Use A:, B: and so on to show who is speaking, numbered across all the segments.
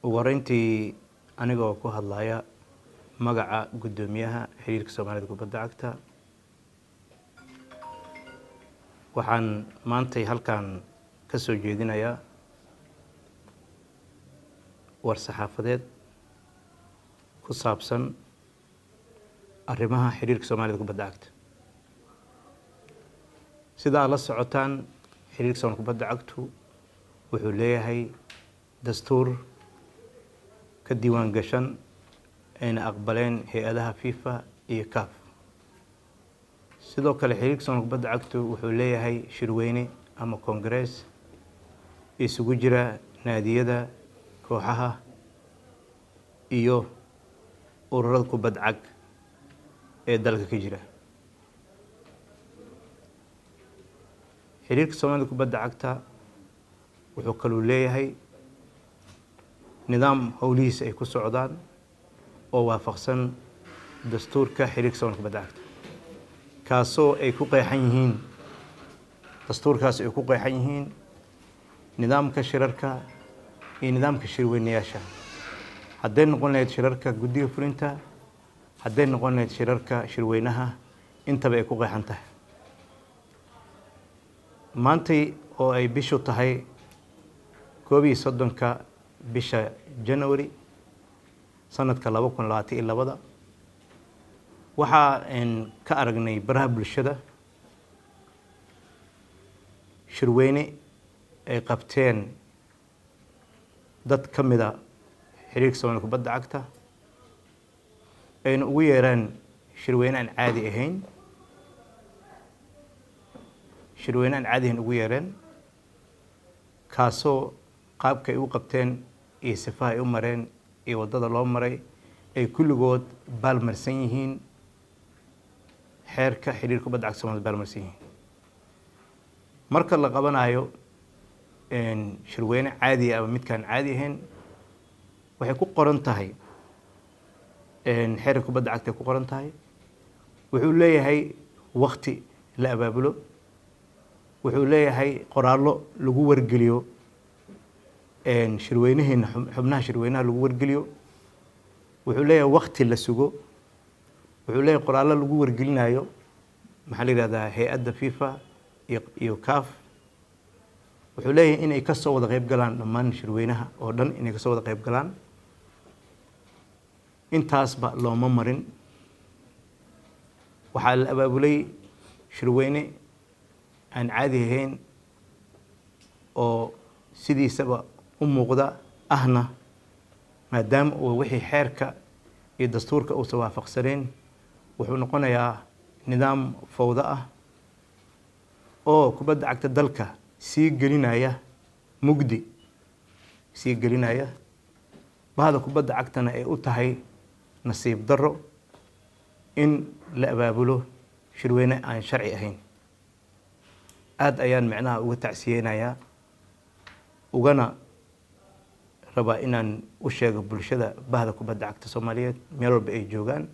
A: ugu horeyntii anigoo ku hadlaya magaca guddoomiyaha xiriirka soomaalida kubadda cagta waxaan maantay halkan ka soo jeedinayaa war saxaafadeed ku saabsan arrimaha xiriirka soomaalida kubadda cagta sida aad la socotaan xiriirka soomaalida kubadda cagtu wuxuu leeyahay dastuur ka diiwaan gashan ayna aqbaleen hay-adaha fifa iyo caf sidoo kale xiriirka soomaalida kubadda cagtu wuxuu leeyahay shirweyne ama congress isugu jira naadiyada kooxaha iyo ururada kubad cag ee dalka ka jira xiriirka soomaalida kubadda cagta wuxuu kaluu leeyahay nidaam howlihiisa ay ku socdaan oo waafaqsan dastuurka xiriirka soomaalida kubadda cagta kaasoo ay ku qeexan yihiin dastuurkaas ay ku qeexan yihiin nidaamka shirarka iyo nidaamka shirweynayaasha hadday noqon lahayd shirarka guddiga fulinta hadday noqon lahayd shirarka shirweynaha intaba ay ku qeexan tahay maantay oo ay bishu tahay koob iyo soddonka bisha january sanadka laba kun labaatan iyo labada waxaa ka aragnay baraha bulshada shirweyne ay qabteen dad ka mida xiriirka soomaalida kubadda cagta ayna ugu yeeraan shirweyne aan caadi ahayn shirweyne aan caadi ahayn ugu yeereen kaasoo qaabka ay u qabteen iyo sifaha ay u mareen iyo waddada loo maray ay kulligood baalmarsan yihiin xeerka xiriirka kubadda cagta somalida baalmarsan yihiin marka la qabanayo shirweyne caadiya ama midkaan caadi ahayn waxay ku qoran tahay xeerka kubadda cagta ay ku qoran tahay wuxuu leeyahay wakti la abaabulo wuxuu leeyahay qoraallo lagu wargeliyo shirweynaheena xubnaha shirweynaha lagu wargeliyo wuxuu leeyahay wakti la sugo wuxuu leeyahay qoraallo lagu wargelinayo maxaa la yihahdaa hay-adda fifa iyo caf wuxuu leeyahay inay ka soo wada qeyb galaan dhammaan shirweynaha oo dhan inay kasoo wada qeyb galaan intaasba looma marin waxaa la abaabulay shirweyne aan caadi ahayn oo sidiisaba u muuqda ahna maadaama uu wixii xeerka iyo dastuurka uusan waafaqsaneen wuxuu noqonayaa nidaam fawdo ah oo kubadda cagta dalka sii gelinaya mugdi sii gelinaya bahda kubadda cagtana ay u tahay nasiib darro in la abaabulo shirweyne aan sharci ahayn aada ayaan micnaha uga tacsiyeynayaa ugana rabaa inaan u sheego bulshada bahda kubadda cagta soomaaliyeed meel walba ay joogaan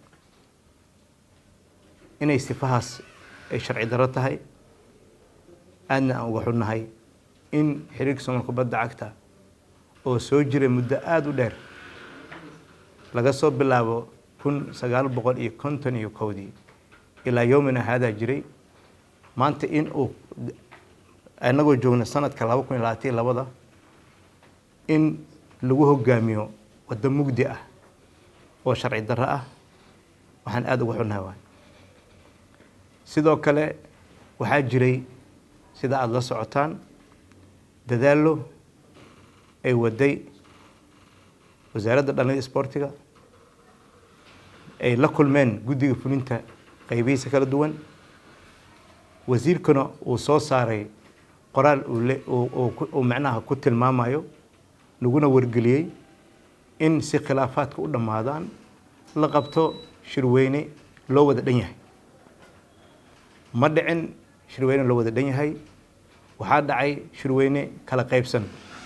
A: inay sifahaas ay sharci darro tahay aadna aan uga xunnahay in xiriirka soomaalida kubadda cagta oo soo jiray muddo aada u dheer laga soo bilaabo kun sagaal boqol iyo konton iyo kowdii ilaa yowmina haadaa jiray maanta in uu anagoo joogna sanadka laba kun iyo labaatan iyo labada in lagu hogaamiyo waddo mugdi ah oo sharci darro ah waxaan aada uga xunnahay waay sidoo kale waxaa jiray sida aada la socotaan dadaallo ay waday wasaaradda dhallinyada isboortiga ay la kulmeen guddiga fulinta qaybihiisa kala duwan wasiirkana uu soo saaray qoraal uu macnaha ku tilmaamayo laguna wargeliyey in si khilaafaadka u dhammaadaan la qabto shirweyne loo wada dhan yahay ma dhicin shirweyne loo wada dhan yahay waxaa dhacay shirweyne kala qaybsan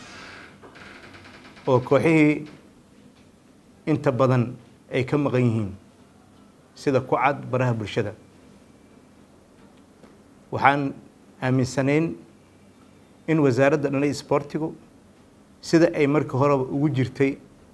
A: oo kooxihii inta badan ay ka maqan yihiin sida ku cad baraha bulshada waxaan aaminsanayn in wasaaradda dhanay isboortigu sida ay markii horeba ugu jirtay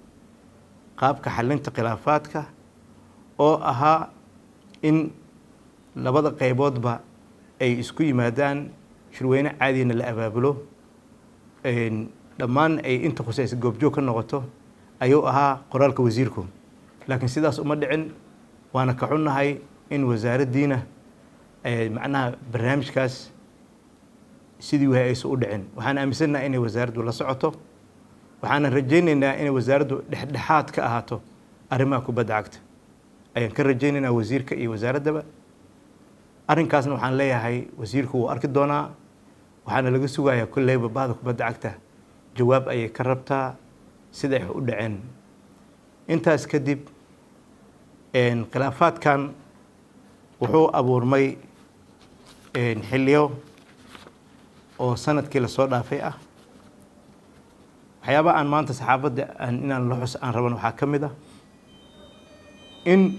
A: qaabka xalinta khilaafaadka oo ahaa in labada qayboodba ay isku yimaadaan shirweyne caadina la abaabulo dhammaan ay inta khuseysa goobjoog ka noqoto ayuu ahaa qoraalka wasiirku laakiin sidaas uma dhicin waana ka xunnahay in wasaaraddiina macnaha barnaamijkaas sidii wahay aysan u dhicin waxaan aaminsannaha inay wasaaraddu la socoto waxaana rajaynaynaa inay wasaaraddu dhexdhexaad ka ahaato arrimaha kubadda cagta ayaan ka rajaynaynaa wasiirka iyo wasaaraddaba arrinkaasna waxaan leeyahay wasiirku wuu arki doonaa waxaana laga sugayaa kolleyba bahda kubadda cagta jawaab ayay ka rabtaa sida ay u dhaceen intaas kadib khilaafaadkan wuxuu abuurmay xilliyo oo sanadkii lasoo dhaafay ah waxyaaba aan maanta saxaafadda inaan la xus aan raban waxaa ka mid ah in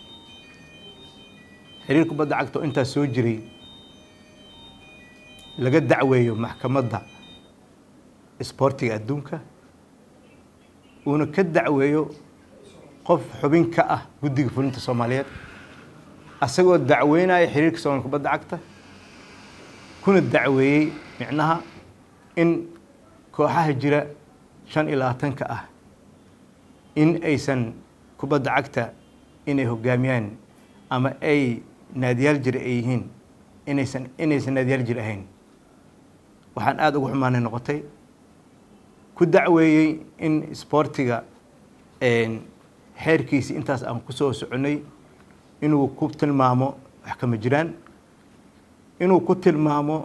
A: xiriir kubadda cagta oo intaas soo jiray laga dacweeyo maxkamadda isboortiga adduunka uuna ka dacweeyo qof xubin ka ah guddiga fulinta soomaaliyeed asagoo dacweynaya xiriirka soomaaliya kubadda cagta kuna dacweeyey micnaha in kooxaha jira shan iyo labaatanka ah in aysan kubadda cagta inay hogaamiyaan ama ay naadiyaal jira ay yihiin inaysan inaysan naadiyaal jir ahayn waxaan aada ugu xumaanay noqotay ku dacweeyey in isboortiga xeerkiisii intaas aan ku soo soconnay inuu ku tilmaamo wax kama jiraan inuu ku tilmaamo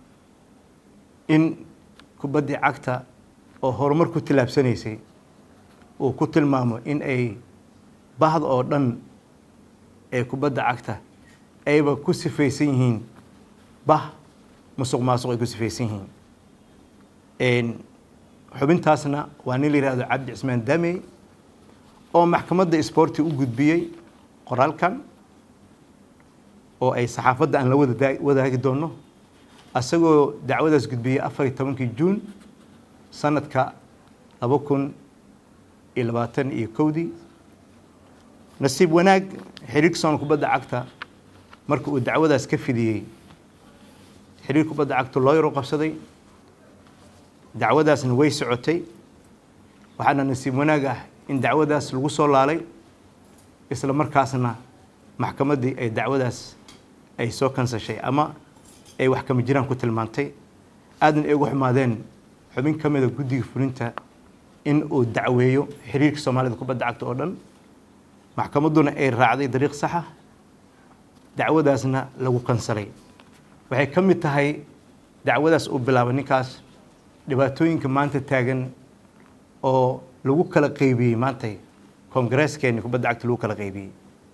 A: in kubaddii cagta oo horumar ku tillaabsanaysay uu ku tilmaamo in ay bahda oo dhan ee kubadda cagta ayba ku sifaysan yihiin bah musuq maasuq ay ku sifaysan yihiin xubintaasna waa nin la yihahdo cabdi cismaan damey oo maxkamadda isboorti u gudbiyey qoraalkan oo ay saxaafadda aan la wada wadaagi doonno asagoo dacwadaas gudbiyey afar iyo tobankii juun sanadka laba kun iyo labaatan iyo kowdii nasiib wanaag xiriirka soomaliya kubadda cagta marka uu dacwadaas ka fidiyey xiriir kubadda cagta loo yaro qabsaday dacwadaasna way socotay waxaana nasiib wanaag ah in dacwadaas lagu soo laalay isla markaasna maxkamaddii ay dacwadaas ay soo kansashay ama ay wax kama jiraan ku tilmaantay aadna ay ugu xumaadeen xubin ka mida guddiga fulinta in uu dacweeyo xiriirka soomaalida kubadda cagta oo dhan maxkamadduna ay raacday dariiq saxa dacwadaasna lagu kansalay waxay ka mid tahay dacwadaas uu bilaabay ninkaas dhibaatooyinka maanta taagan oo lagu kala qaybiyey maantay koongareeskeeni kubadda cagta lagu kala qaybiyey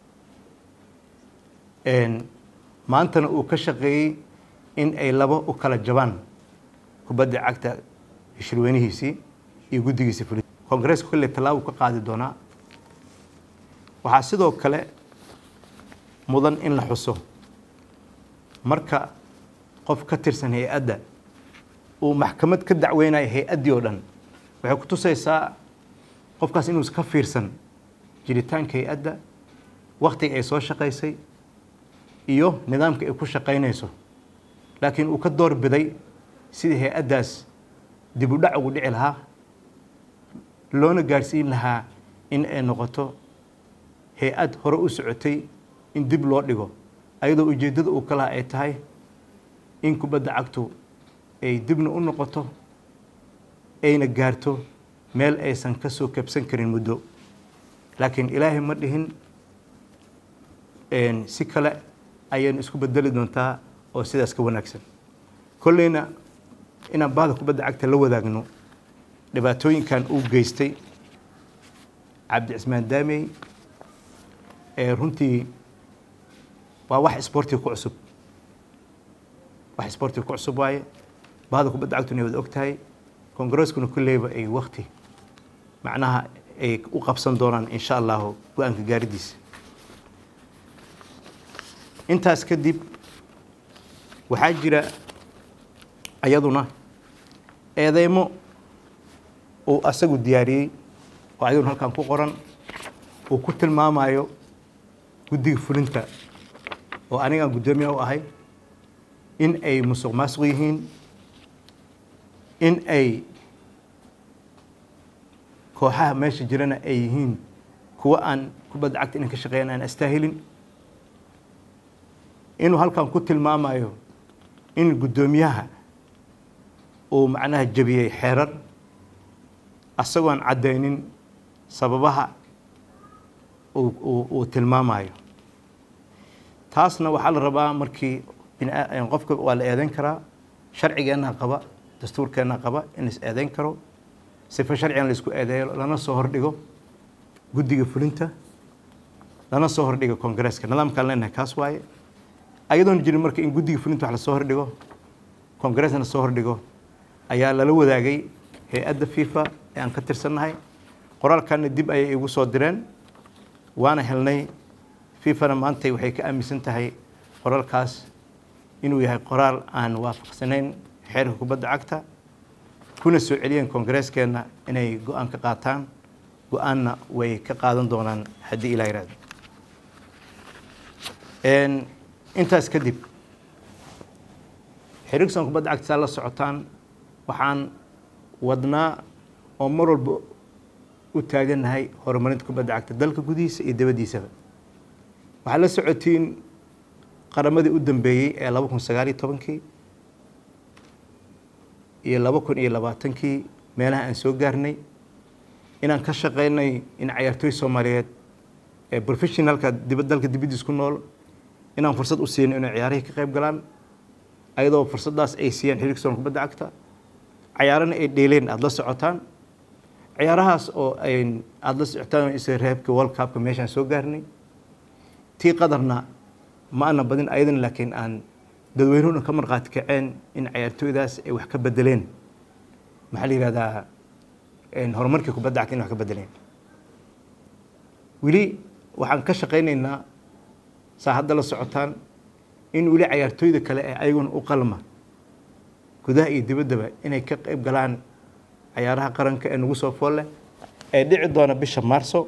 A: maantana uu ka shaqeeyey in ay laba u kala jabaan kubadda cagta shirweynihiisii iyo guddigiisii fuli koongareeska kolley tallaabo ka qaadi doonaa waxaa sidoo kale mudan in la xuso marka qof ka tirsan hay-adda uu maxkamad ka dacweynayo hay-addii oo dhan waxay ku tusaysaa qofkaas inuusa ka fiirsan jiritaanka hay-adda waktiga ay soo shaqaysay iyo nidaamka ay ku shaqaynayso laakiin uu ka door biday sidii hay-addaas dib u dhac ugu dhici lahaa loona gaadhsiin lahaa in ay noqoto hay-ad hore u socotay in dib loo dhigo ayadoo ujeeddada uu ka laha ay tahay in kubadda cagtu ay dibna u noqoto ayna gaarto meel aysan ka soo kabsan karin muddo laakiin ilaahay ma dhihin si kale ayaynu isku bedeli doontaa oo sidaas ka wanaagsan kolleyna inaan bahda kubadda cagta la wadaagno dhibaatooyinkan uu geystay cabdi cismaan daamey ee runtii waa wax isboortiga ku cusub wax isboortiga ku cusub waaye bahda kubadda cagtuna ay wada og tahay koongareskuna kulleyba ay wakti macnaha ay u qabsan doonaan insha allahu go-aanka gaaridiisa intaas kadib waxaa jira ayaduna eedeymo uu asagu diyaariyey oo ayaguna halkan ku qoran uu ku tilmaamayo guddiga fulinta oo anigaan guddoomiya u ahay in ay musuq maasuq yihiin in ay kooxaha meesha jirana ay yihiin kuwa aan kubadda cagta inay ka shaqeeyaan aan astaahilin inuu halkan ku tilmaamayo in guddoomiyaha uu macnaha jebiyey xeerar asagoon caddaynin sababaha uu tilmaamayo taasna waxaa la rabaa markii qofka waa la eedeyn karaa sharcigeenna qaba dastuurkeenna qaba in is eedeyn karo sifa sharcigan laisku eedeeyo lana soo hordhigo guddiga fulinta lana soo hordhigo koongareeska nidaamkaan leenahay kaas waaye ayadoon jirin marka in guddiga fulinta wax lasoo hordhigo koongareesna lasoo hordhigo ayaa lala wadaagay hay-adda fifa ee aan ka tirsannahay qoraalkanna dib ayay igu soo direen waana helnay fifana maantay waxay ka aaminsan tahay qoraalkaas inuu yahay qoraal aan waafaqsanayn xeerka kubadda cagta kuna soo celiyeen koongareeskeenna inay go-aan ka qaataan go-aanna way ka qaadan doonaan haddii ilaa yiraahdo intaas kadib xiriirsan kubadda cagta saa la socotaan waxaan wadnaa oo mar walba u taagannahay horumarinta kubadda cagta dalka gudihiisa iyo dabaddiisaba waxaad la socotiin qaramadii u dambeeyey ee laba kun sagaal iyo tobankii iyo laba kun iyo labaatankii meelaha aan soo gaarnay inaan ka shaqeynay in cayaartooy soomaaliyeed ee professionalka dibad dalka dibaddiis ku nool inaan fursad u siino inay ciyaarihii ka qayb galaan ayadoo fursaddaas ay siiyeen xiriirka soon kubadda cagta cayaarana ay dheeleen aada la socotaan ciyaarahaas oo ay aada la socotaan isla reebka world cupka meeshaan soo gaarnay tii qadarna ma ana badin ayadana laakiin aan dadweynuhuna ka marqaati kaceen in cayaartooydaas ay wax ka bedeleen maxaa la yihahdaa horumarkii kubadda cagta in wax ka bedeleen weli waxaan ka shaqaynaynaa saa hadda la socotaan in weli cayaartooyda kale ee ayaguna u qalma gudaha iyo dibaddaba inay ka qayb galaan cayaaraha qaranka ee nagu soo fool leh ee dhici doona bisha maarso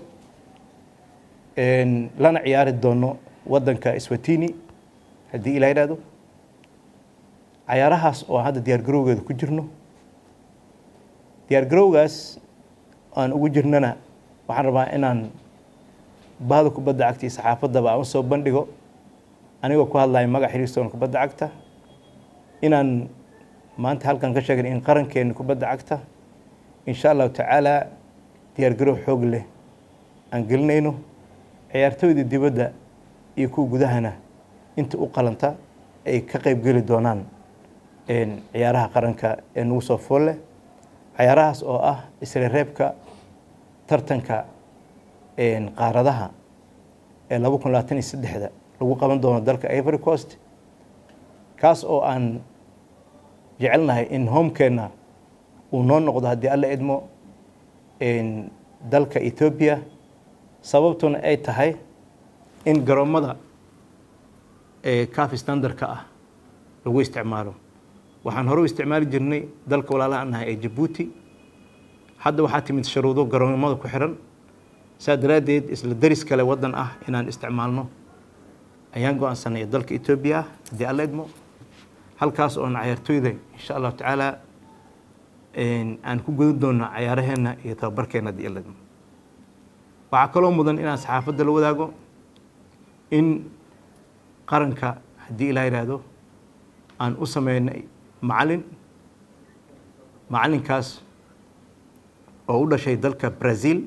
A: lana ciyaari doono waddanka swatini haddii ilaa yidhahdo cayaarahaas oo hadda diyaar garowgeeda ku jirno diyaar garowgaas aan ugu jirnana waxaan rabaa inaan bahda kubadda cagta iyo saxaafaddaba aan usoo bandhigo anigoo ku hadlaya magac xiriirsoon kubadda cagta inaan maanta halkan ka sheegay in qarankeena kubadda cagta insha allahu tacaala diyaar garow xoog leh aan gelinayno ciyaartooyda dibadda iyo kuwa gudahana inta u qalanta ay ka qayb geli doonaan ciyaaraha qaranka ee nagu soo fool leh ciyaarahaas oo ah isla reebka tartanka qaaradaha ee laba kun labaatan iyo saddexda lagu qaban doono dalka ivory coast kaas oo aan jecelnahay in homekeenna uu noo noqdo haddii alla idmo dalka ethoobia sababtuna ay tahay in garoommada cafi standardka ah lagu isticmaalo waxaan hore u isticmaali jirnay dalka walaalaha an nahay ee jabuuti hadda waxaa timid sharuudo garoommada ku xiran saa daraaddeed isla daris kale waddan ah inaan isticmaalno ayaan go-aansanay dalka etoobiya ah haddii alla idmo halkaas oona cayaartooyda insha allahu tacaala aan ku gudan doonno cayaaraheenna iyo tababarkeenna haddii alla idmo waxaa kaloo mudan inaan saxaafadda la wadaago in qaranka haddii ilaa yidhaahdo aan u sameynay macalin macalinkaas oo u dhashay dalka brazil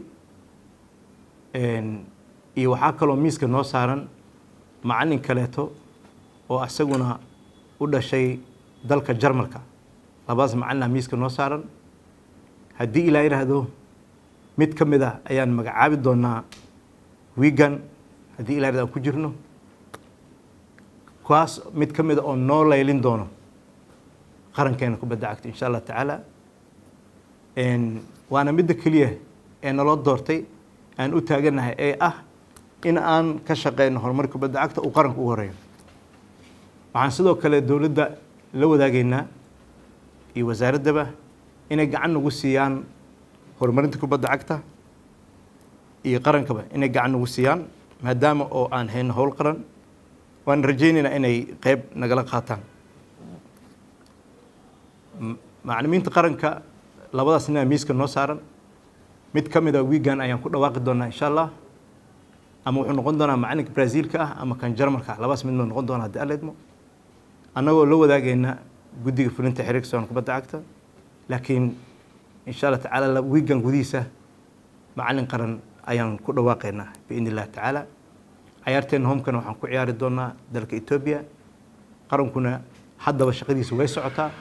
A: iyo waxaa kaloo miiska noo saaran macalin kaleeto oo isaguna u dhashay dalka jarmalka labadaas macalina miiska noo saaran haddii ilaa yidhaahdo mid ka mid ah ayaan magacaabi doonaa wigan haddii ilaa yidhahdo aan ku jirno kuwaas mid ka mid a oo noo laylin doono qarankeena kubadda cagta insha allah tacaala waana midda keliya ee naloo doortay aan u taaganahay ee ah in aan ka shaqeyno horumarka kubadda cagta uu qaranka ugu horeeyo waxaan sidoo kale dowladda la wadaagaynaa iyo wasaaraddaba inay gacan nagu siiyaan horumarinta kubadda cagta iyo qarankaba inay gacan nagu siiyaan maadaama oo aan hayno howl qaran waan rajaynaynaa inay qeyb nagala qaataan macalimiinta qaranka labadaas nin miiska noo saaran mid ka mid a wiigan ayaan ku dhawaaqi doonaa insha allah ama wuxuu noqon doonaa macalinka brazilka ah ama kan jarmalka ah labadaas midnoo noqon doona haddii alla idmo annagoo la wadaagayna guddiga fulinta xiriirka soon kubadda cagta laakiin insha allah tacaala wiigan gudihiisa macalin qaran ayaan ku dhawaaqaynaa biidn illahi tacaala cayaarteena homkana waxaan ku ciyaari doonaa dalka etoobiya qarankuna haddaba shaqadiisa way socotaa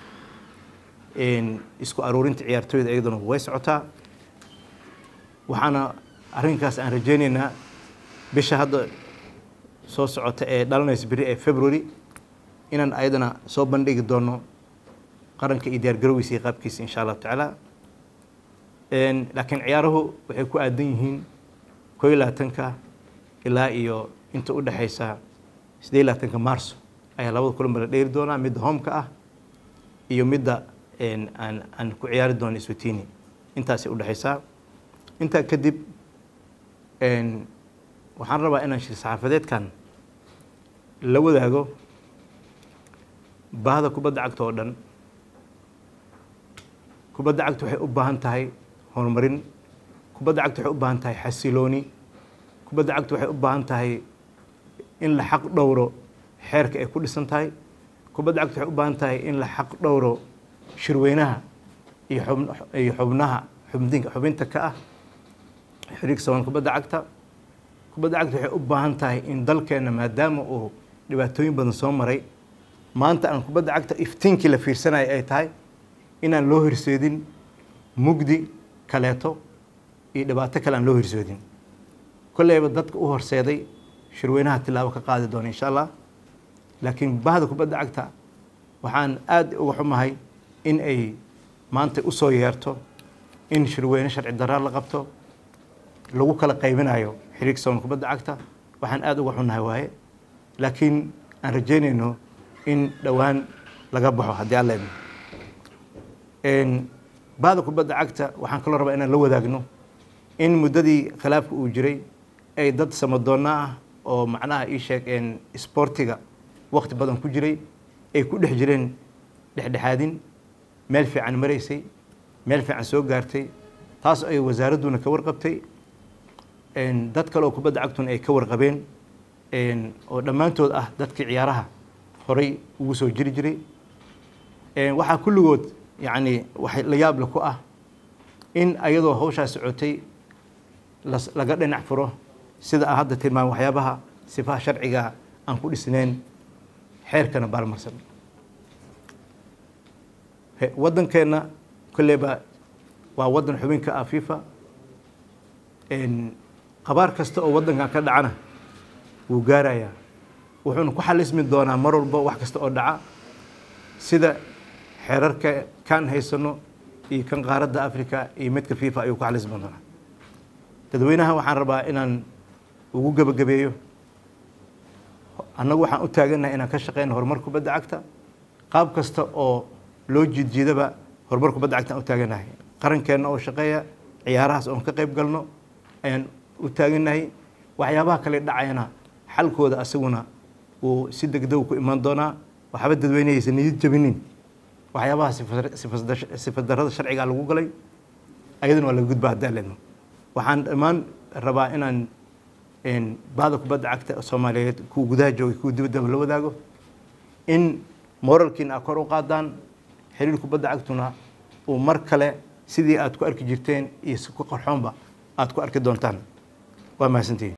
A: isku aruurinta ciyaartooyda iyaduna way socotaa waxaana arrinkaas aan rajaynaynaa bisha hadda soo socota ee dhalanaysa beri ee february inaan ayadana soo bandhigi doono qaranka iyo diyaargarowgiisa iyo qaabkiisa insha allahu tacaala laakiin ciyaaruhu waxay ku aadan yihiin koo iyo labaatanka ilaa iyo inta u dhexaysa siddeed iyo labaatanka marso ayaa labada kulanba la dheeri doonaa midda homeka ah iyo midda aan aan ku ciyaari doono iswatini intaasay u dhexaysaa intaa kadib waxaan rabaa inaan shir saxaafadeedkan la wadaago baahda kubadda cagta oo dhan kubadda cagta waxay u baahan tahay horumarin kubadda cagta waxay u baahan tahay xasilooni kubadda cagta waxay u baahan tahay in la xaq dhowro xeerka ay ku dhisan tahay kubadda cagta waxay u baahan tahay in la xaq dhowro shirweynaha iyo iyo xubnaha xubdinka xubinta ka ah xiriirka saban kubadda cagta kubadda cagta waxay u baahan tahay in dalkeenna maadaama uu dhibaatooyin badan soo maray maanta aan kubadda cagta iftiinkii la fiirsanaya ay tahay inaan loo horseedin mugdi kaleeto iyo dhibaato kale aan loo horseedin kolleyba dadka u horseeday shirweynaha tilaabo ka qaadi doona insha allah laakiin bahda kubadda cagta waxaan aada uga xumahay in ay maanta u soo yeerto in shirweyne sharci daraa la qabto lagu kala qaybinayo xiriirka saban kubadda cagta waxaan aada uga xunnahay waaye laakiin aan rajaynayno in dhowaan laga baxo haddii alla idmo bahda kubadda cagta waxaan kaloo rabaa inaan la wadaagno in muddadii khilaafka uu jiray ay dad samadoonna ah oo macnaha ii sheeg isboortiga waqti badan ku jiray ay ku dhex jireen dhexdhexaadin meel fiican maraysay meel fiican soo gaartay taas ay wasaaradduna ka warqabtay dad kale oo kubadda cagtuna ay ka warqabeen oo dhammaantood ah dadkii ciyaaraha horay ugu soo jiri jiray waxaa kulligood yacni wax la yaable ku ah in ayadoo hawshaa socotay laga dhinac furo sida aan hadda tilmaam waxyaabaha sifaha sharciga aan ku dhisnayn xeerkana baalmarsan waddankeenna kolleyba waa waddan xubinka ah fifa qabaar kasta oo waddankan ka dhacana wuu gaarayaa wuxuuna ku xalismi doonaa mar walba wax kasta oo dhaca sida xeerarka kan haysano iyo kan qaaradda africa iyo midka fifa ayuu ku xalismi doonaa dadweynaha waxaan rabaa inaan ugu gebagabeeyo annagu waxaan u taaganahay inaan ka shaqeyno horumar kubadda cagta qaab kasta oo loo jiidjiidaba horumar kubadda cagta aan u taaganahay qarankeenna oo shaqeeya ciyaarahaas oon ka qayb galno ayaan u taaganahay waxyaabaha kale dhacayana xalkooda asaguna uu si degdeg ku imaan doonaa waxba dadweynehaysa niyad jabinin waxyaabaha sifadarada sharciga lagu galay ayaduna waa laga gudba haddii aleedno waxaan dhammaan rabaa inaan bahda kubadda cagta soomaaliyeed kuwa gudaha joogay kuwa dibaddaba la wadaago in moralkiina aad kor u qaadaan xiriir kubadda cagtuna uu mar kale sidii aad ku arki jirteen iyo si ku qarxoonba aad ku arki doontaan waa mahadsantihin